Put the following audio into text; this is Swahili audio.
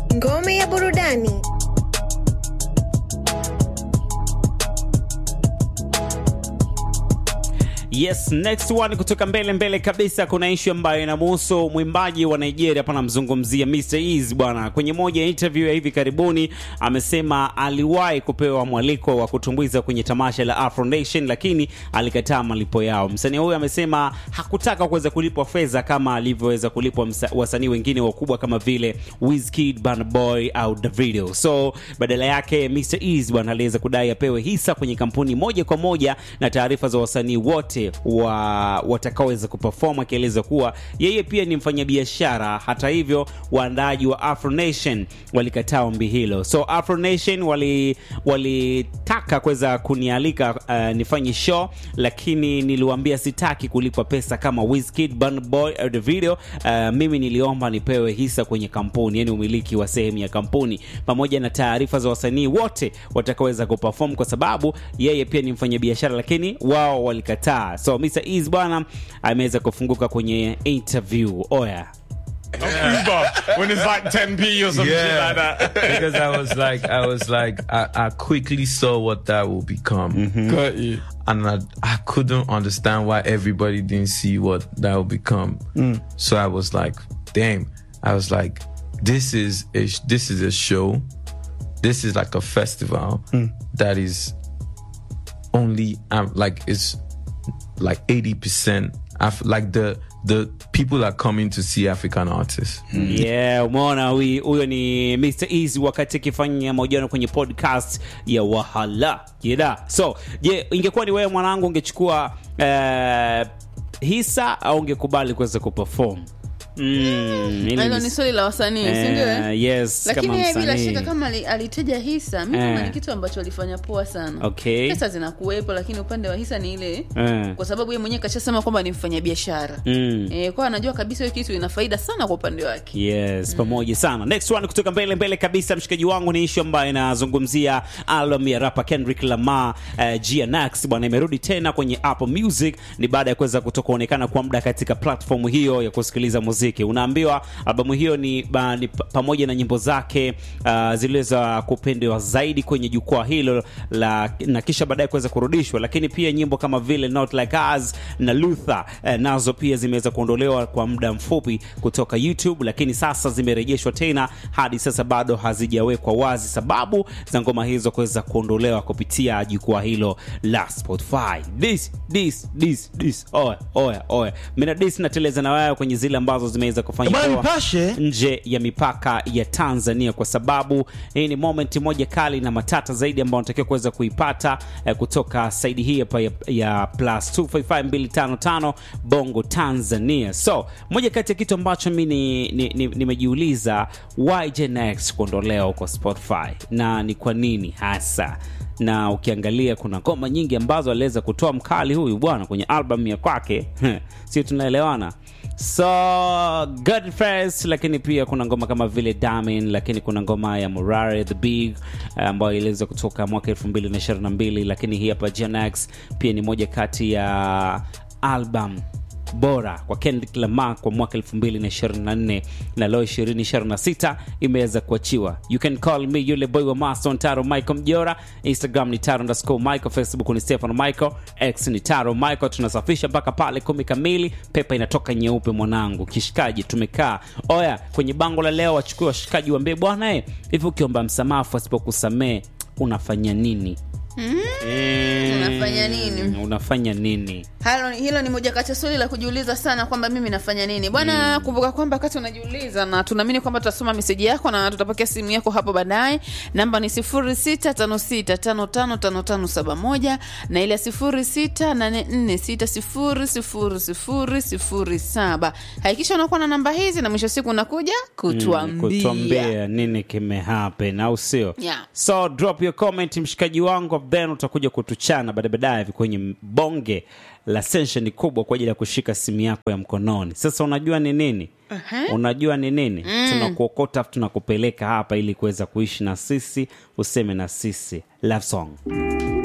Ngome ya burudani. Yes, next one kutoka mbele mbele kabisa, kuna issue ambayo inamhusu mwimbaji wa Nigeria hapa, namzungumzia Mr Eazy bwana. Kwenye moja ya interview ya hivi karibuni amesema aliwahi kupewa mwaliko wa kutumbuiza kwenye tamasha la Afro Nation, lakini alikataa malipo yao. Msanii huyu amesema hakutaka kuweza kulipwa fedha kama alivyoweza kulipwa msa- wasanii wengine wakubwa kama vile Wizkid, Burna Boy au Davido. So badala yake Mr Eazy bwana aliweza kudai apewe hisa kwenye kampuni moja kwa moja na taarifa za wasanii wote wa watakaoweza kuperform, akieleza kuwa yeye pia ni mfanyabiashara. Hata hivyo, waandaaji wa Afro Nation walikataa ombi hilo. So Afro Nation wali walitaka kuweza kunialika uh, nifanye show, lakini niliwaambia sitaki kulipwa pesa kama Wizkid, Burna Boy au Davido. Uh, mimi niliomba nipewe hisa kwenye kampuni, yani umiliki wa sehemu ya kampuni pamoja na taarifa za wasanii wote watakaoweza kuperform, kwa sababu yeye pia ni mfanyabiashara, lakini wao walikataa. So Mr Eazy bwana ameweza kufunguka kwenye interview. Oya, Uber when it's like 10p or some shit like that. because I was like, I was like, I, I quickly saw what that will become, Got you. and I, I couldn't understand why everybody didn't see what that will become. So I was like, damn. I was like, this is a sh- this is a show. This is like a festival that is only um, like it's like eighty percent. Af- like the the people are coming to see African artists. yeah, umeona huyu huyo ni Mr Eazy wakati akifanya mahojiano kwenye podcast ya Wahala Jeda. So je, ingekuwa ni wewe mwanangu, ungechukua eh, hisa au ungekubali kuweza kuperform? Mm, hili hilo ni- ni swali la wasanii Eh, sindio eh? yes, lakini kama yeye bila msanii. shaka kama ali- aliteja hisa mi naona Eh. ni kitu ambacho alifanya poa sana Okay. pesa zinakuwepo lakini upande wa hisa ni ile Eh. kwa sababu yeye mwenyewe kashasema kwamba ni mfanyabiashara Mm. eh, kwa anajua kabisa hiyo kitu ina faida sana kwa upande wake yes pamoja sana next one kutoka mbele mbele kabisa mshikaji wangu ni ishu ambayo inazungumzia album ya rapa kendrick lamar uh, gnax bwana imerudi tena kwenye apple music ni baada ya kuweza kutokuonekana kwa muda katika platform hiyo ya kusikiliza muziki unaambiwa albamu hiyo ni, ba, ni pa- pamoja na nyimbo zake uh, ziliweza kupendewa zaidi kwenye jukwaa hilo la na kisha baadaye kuweza kurudishwa lakini pia nyimbo kama vile not like us na luther eh, nazo pia zimeweza kuondolewa kwa muda mfupi kutoka youtube lakini sasa zimerejeshwa tena hadi sasa bado hazijawekwa wazi sababu za ngoma hizo kuweza kuondolewa kupitia jukwaa hilo la spotify this this this this oya oya oya mina this nateleza na wewe kwenye zile ambazo zimeweza kufanya Bwana poa Nipashe. nje ya mipaka ya Tanzania kwa sababu hii ni moment moja kali na matata zaidi ambayo unatakiwa kuweza kuipata eh, kutoka saidi hii hapa ya, ya plus 255255 Bongo Tanzania. So moja kati ya kitu ambacho mi nimejiuliza ni, ni, nimejiuliza, why Gen X kuondolewa huko Spotify na ni kwa nini hasa na ukiangalia kuna ngoma nyingi ambazo aliweza kutoa mkali huyu bwana kwenye album ya kwake sio tunaelewana so good first lakini pia kuna ngoma kama vile damin lakini kuna ngoma ya morare the big eh, ambayo iliweza kutoka mwaka 2022 lakini hii hapa Genex pia ni moja kati ya album bora kwa Kendrick Lamar kwa mwaka 2024 na leo 2026 imeweza kuachiwa. You can call me yule boy wa Mason Taro Michael Mjora, Instagram ni Taro underscore Michael, Facebook ni Stefano Michael, X ni Taro Michael. Tunasafisha mpaka pale kumi kamili, pepa inatoka nyeupe mwanangu. Kishikaji tumekaa oya kwenye bango la leo, wachukue washikaji waambie bwana eh, hivi ukiomba msamaha asipokusamee unafanya nini? Eh, Unafanya nini? Unafanya nini? Halo, hilo ni moja kati ya swali la kujiuliza sana kwamba mimi nafanya nini bwana. Kumbuka kwamba wakati unajiuliza, na tunaamini kwamba tutasoma meseji yako na tutapokea simu yako hapo baadaye. Namba ni 0656555571 na ile ya 0684600007. Hakikisha unakuwa na namba hizi na mwisho wa siku unakuja kutuambia. kutuambia nini kimehappen au sio Yeah. so drop your comment mshikaji wangu then utakuja kutuchana baada baadaye hivi kwenye bonge la sesheni kubwa kwa ajili ya kushika simu yako ya mkononi sasa unajua ni nini Uh-huh. unajua ni nini tunakuokota afu tunakupeleka hapa ili kuweza kuishi na sisi useme na sisi love song